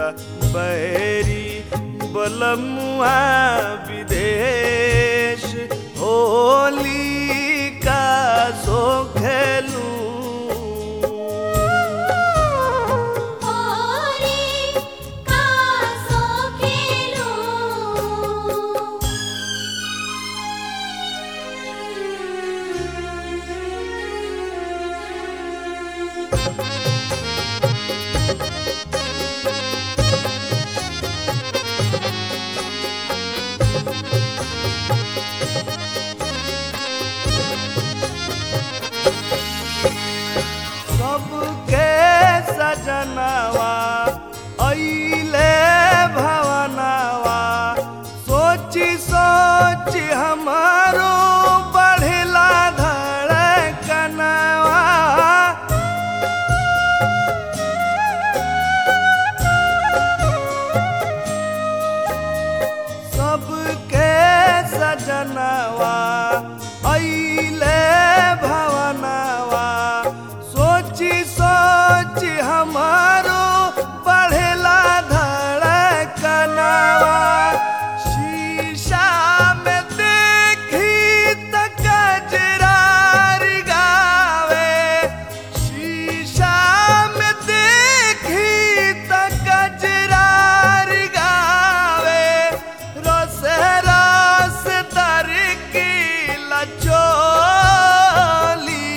मोरा बैरी बलमुआ विदेश होली का सो खेलू होली का सो खेलूं सबके सजनवा अइले भवनवा सोची सोची हमारो बढ़ला धड़कनवा सबके सजनवा अइले भवनवा सोची सोची हमारो बढ़ला धड़कनवा शीशा में देखी त कजरारी गावे शीशा में देखी त कजरारी गावे रस रस तर की लचोली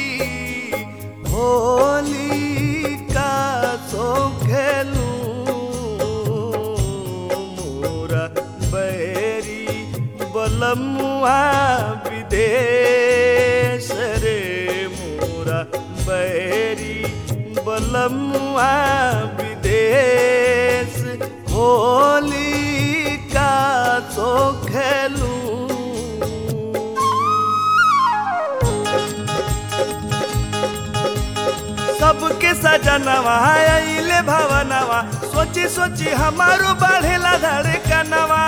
होली का सो खेलू मोरा बैरी बलमुआ विदेश रे मोरा बैरी बलमुआ विदेश होली का सो खेलू सबके सजनवा अइले भवनवा सोची सोची हमारो बढ़ेला धड़कनवा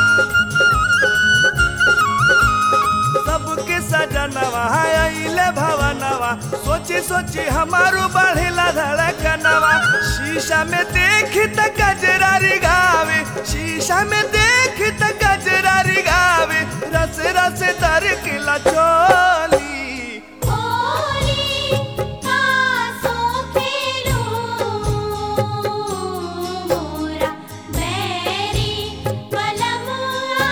सबके सजनवा अइले भवनवा सोची सोची हमारो बढ़ेला धड़कनवा शीशा में देख त गजरारी गावे शीशा में देख त गजरारी गावे रस रस तर किला चोली होली का सो खेलूं मोरा बैरी बलमुआ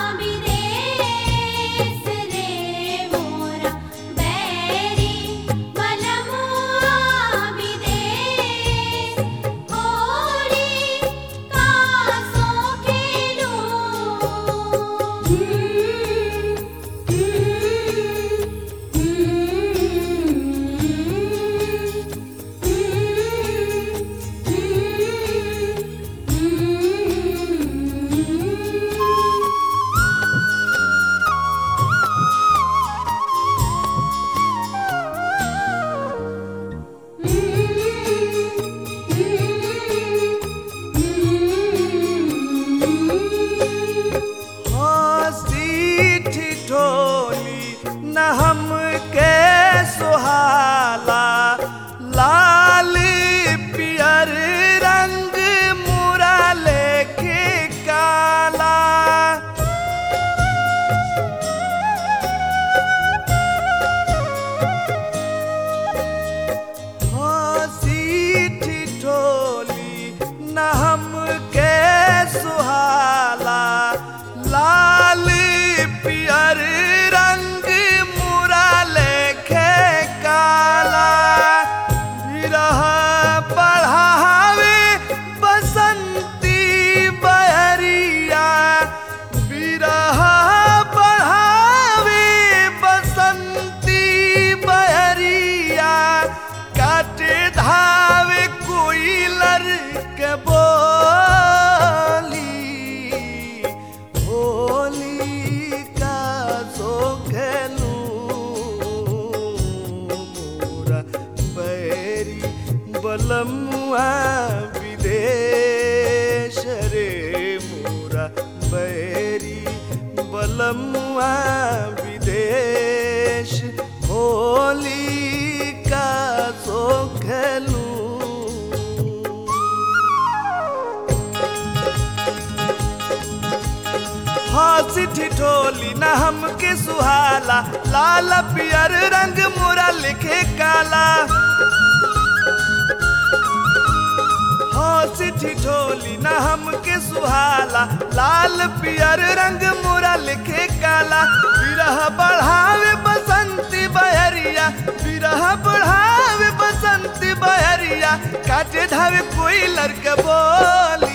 विदेश रे मोरा बैरी बलमुआ विदेश होली का सो खेलूं हंसी ठिठोली न हमके सुहाला लाल पियर रंग मोरा लिखे काला हंसी ठिठोली न हमके सुहाला लाल पियर रंग मोरा लिखे काला विरह बढ़ावे बसंती बहरिया विरह बढ़ावे बसंती बहरिया काटे धावे कोई लड़के बोली